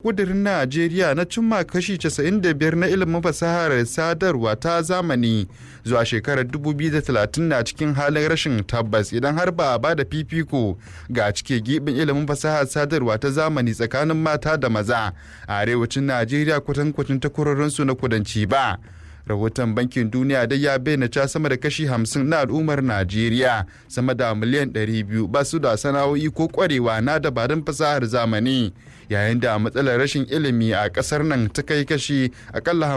kudirin najeriya na cimma kashi 95 na ilimin fasahar sadarwa ta zamani zuwa shekarar 2030 na cikin halin rashin tabbas idan har ba a ba da fifiko ga cike gibin ilimin fasahar sadarwa ta zamani tsakanin mata da maza a arewacin najeriya kwatankwacin takwarorinsu na kudanci ba rahoton bankin duniya dai ya bayyana ca sama da kashi 50 na al'ummar najeriya sama da miliyan 200 ba su da sana'o'i ko kwarewa na dabarun fasahar zamani yayin da matsalar rashin ilimi a kasar nan ta kai kashi akalla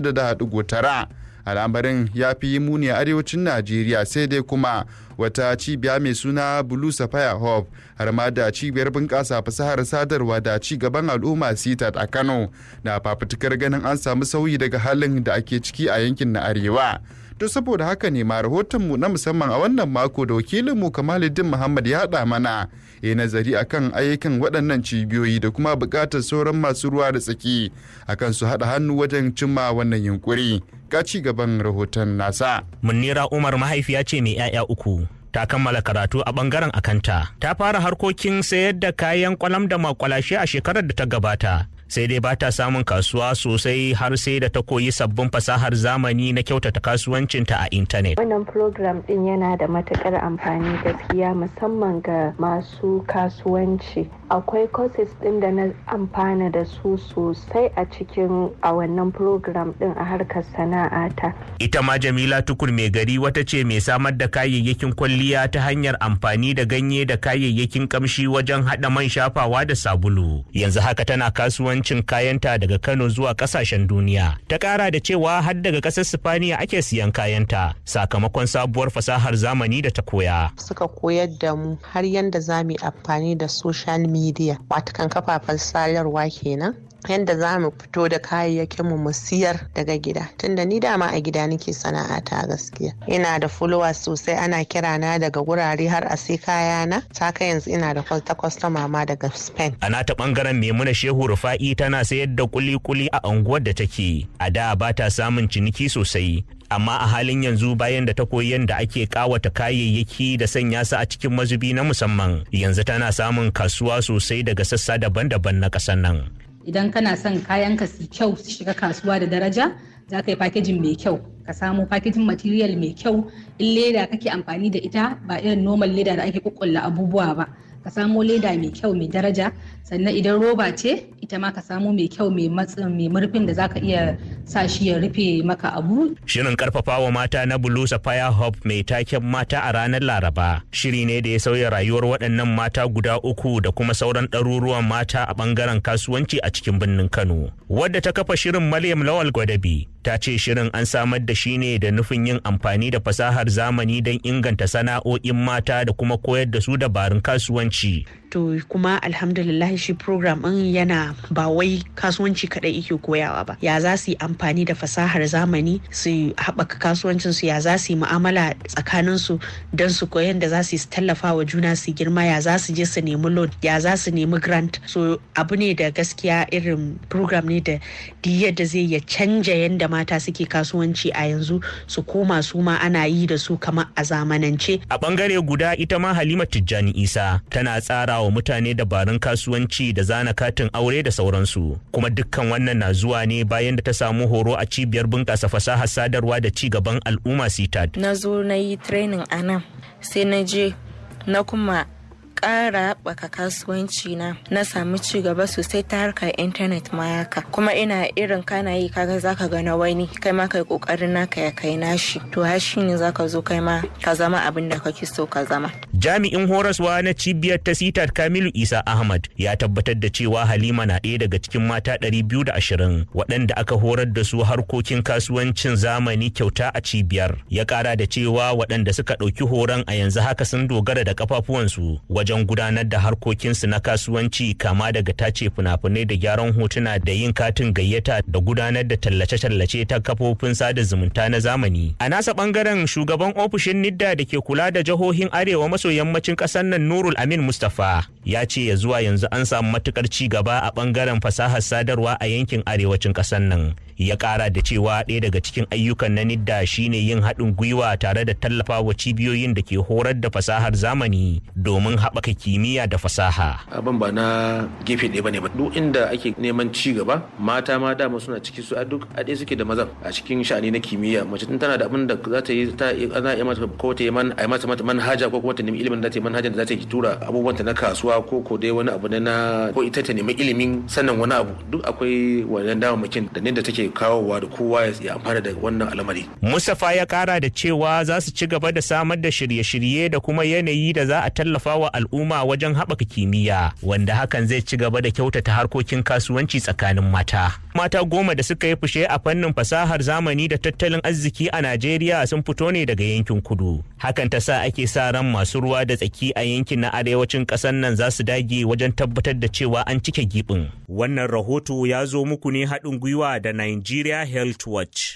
56.9 al'amarin ya fi muni a arewacin najeriya sai dai kuma wata cibiya mai suna blue sapphire hub har ma da cibiyar bunƙasa fasahar sadarwa da ci gaban al'umma sitat a kano na fafutukar ganin an samu sauyi daga halin da ake ciki a yankin na arewa to saboda haka ne ma rahotonmu na musamman a wannan mako da wakilinmu kamaluddin muhammad ya haɗa mana ya nazari akan ayyukan waɗannan cibiyoyi da kuma buƙatar sauran masu ruwa da tsaki akan su haɗa hannu wajen cimma wannan yunkuri ga ci gaban rahoton nasa Munira Umar mahaifiya ce mai 'ya'ya uku. Ta kammala karatu a bangaren akanta. Ta fara harkokin sayar da kayan kwalam da makwalashe a shekarar da ta gabata. sai dai ba ta samun kasuwa sosai har sai da ta koyi sabbin fasahar zamani na kyautata kasuwancinta a intanet. Wannan program din yana da matukar amfani gaskiya musamman ga masu kasuwanci. Akwai courses din da na amfana da su sosai a cikin a wannan program din a harkar sana'ata. Ita ma Jamila Tukur mai gari wata ce mai samar da kayayyakin kwalliya ta hanyar amfani da ganye da kayayyakin kamshi wajen haɗa man shafawa da sabulu. Yanzu haka tana kasuwanci kasuwancin kayanta daga Kano zuwa kasashen duniya. Ta kara da cewa har daga kasar Sifaniya ake siyan kayanta sakamakon sabuwar fasahar zamani da ta koya. Suka koyar da mu har yadda za mu yi amfani da social media, watakan kafafen sadarwa kenan. yadda za mu fito da kayayyakinmu mu siyar daga gida tunda ni dama a gida nake sana'ata gaskiya ina da followers sosai ana kira na daga wurare har a sai kayana ta kai yanzu ina da ta kwastama ma daga spain a nata bangaren maimuna shehu rufa'i tana sayar da kuli-kuli a unguwar da take a da ba ta samun ciniki sosai amma a halin yanzu bayan da ta koyi yadda ake kawata kayayyaki da sanya su a cikin mazubi na musamman yanzu tana samun kasuwa sosai daga sassa daban-daban na ƙasar nan idan kana son kayan ka su kyau su shiga kasuwa da daraja za ka yi fakejin mai kyau ka samu fakejin material mai kyau in leda kake amfani da ita ba irin normal leda da ake kukkulla abubuwa ba ka samo leda mai kyau mai daraja sannan idan roba ce ita ma ka samo mai kyau mai matsin mai murfin da zaka iya sa shi ya rufe maka abu shirin karfafawa mata na Blue Sapphire Hub mai taken mata a ranar Laraba shiri ne da ya sauya rayuwar waɗannan mata guda uku da kuma sauran ɗaruruwan mata a ɓangaren kasuwanci a cikin birnin Kano wadda ta kafa shirin Maryam Lawal Gwadabi ta ce shirin an samar da shi ne da nufin yin amfani da fasahar zamani don inganta sana'o'in mata da kuma koyar da su dabarun kasuwanci. To kuma alhamdulillah shi program ɗin yana ba wai kasuwanci kaɗai yake koyawa ba. Ya za su yi amfani da fasahar zamani su haɓaka kasuwancin su ya za su yi mu'amala tsakanin su don su koyan da za su tallafa wa juna su girma ya za su je su nemi loan ya za su nemi grant. So abu ne da gaskiya irin program ne da yadda zai ya canja yadda mata suke kasuwanci a yanzu su koma su ma ana yi da su kamar a zamanance. A bangare guda ita ma Halima Tijjani Isa tana tsara wa mutane dabarun kasuwanci da zana katin aure da sauransu. Kuma dukkan wannan na zuwa ne bayan da ta samu horo a cibiyar bunƙasa fasahar sadarwa da ci gaban al'umma CITAD. Na zo na yi training a nan sai na je na kuma ƙara haɓaka kasuwanci na na samu ci gaba sosai ta harkar intanet ma haka kuma ina irin kana yi kaga zaka ga na wani kai ma kai kokarin naka ya kai nashi to har shine zaka zo kai ma ka zama abin da kake so ka zama jami'in horaswa na cibiyar ta sitar kamilu isa ahmad ya tabbatar da cewa halima na ɗaya daga cikin mata 220 waɗanda aka horar da su harkokin kasuwancin zamani kyauta a cibiyar ya ƙara da cewa waɗanda suka ɗauki horon a yanzu haka sun dogara da kafafuwansu wajen gudanar da harkokinsu na kasuwanci kama daga tace fina-finai da gyaran hotuna da yin katin gayyata da gudanar da tallace-tallace ta kafofin sada zumunta na zamani. A nasa bangaren shugaban ofishin Nidda da ke kula da jihohin Arewa maso yammacin ƙasar nan Nurul Amin Mustapha ya ce ya zuwa yanzu an samu matukar ci gaba a bangaren fasahar sadarwa a yankin arewacin ƙasar nan ya kara da cewa ɗaya daga cikin ayyukan na nidda shine yin haɗin gwiwa tare da tallafawa cibiyoyin da ke horar da fasahar zamani domin haɓaka kimiyya da fasaha abin ba na gefe ɗaya bane ba duk inda ake neman ci gaba mata ma dama suna ciki su a duk a ɗaya suke da mazan a cikin sha'ani na kimiyya mace tun tana da abin da za ta yi ta ana iya mata ko ta yi man a mata mata manhaja ko kuma ta nemi ilimin da ta yi manhaja da za ta yi tura abubuwan ta na kasuwa ko ko dai wani abu na ko ita ta nemi ilimin sannan wani abu duk akwai wannan damamakin da ne da take kawowa da kowa ya amfana da wannan al'amari. Mustapha ya kara da cewa za su ci gaba da samar da shirye-shirye da kuma yanayi da za a tallafa wa al'umma wajen haɓaka kimiyya wanda hakan zai ci gaba da kyautata harkokin kasuwanci tsakanin mata. Mata goma da suka yi fushe a fannin fasahar zamani da tattalin arziki a Najeriya sun fito ne daga yankin kudu. Hakan ta sa ake sa ran masu ruwa da tsaki a yankin na arewacin ƙasar nan za su dage wajen tabbatar da cewa an cike gibin. Wannan rahoto ya zo muku ne haɗin gwiwa da Nigeria Health Watch.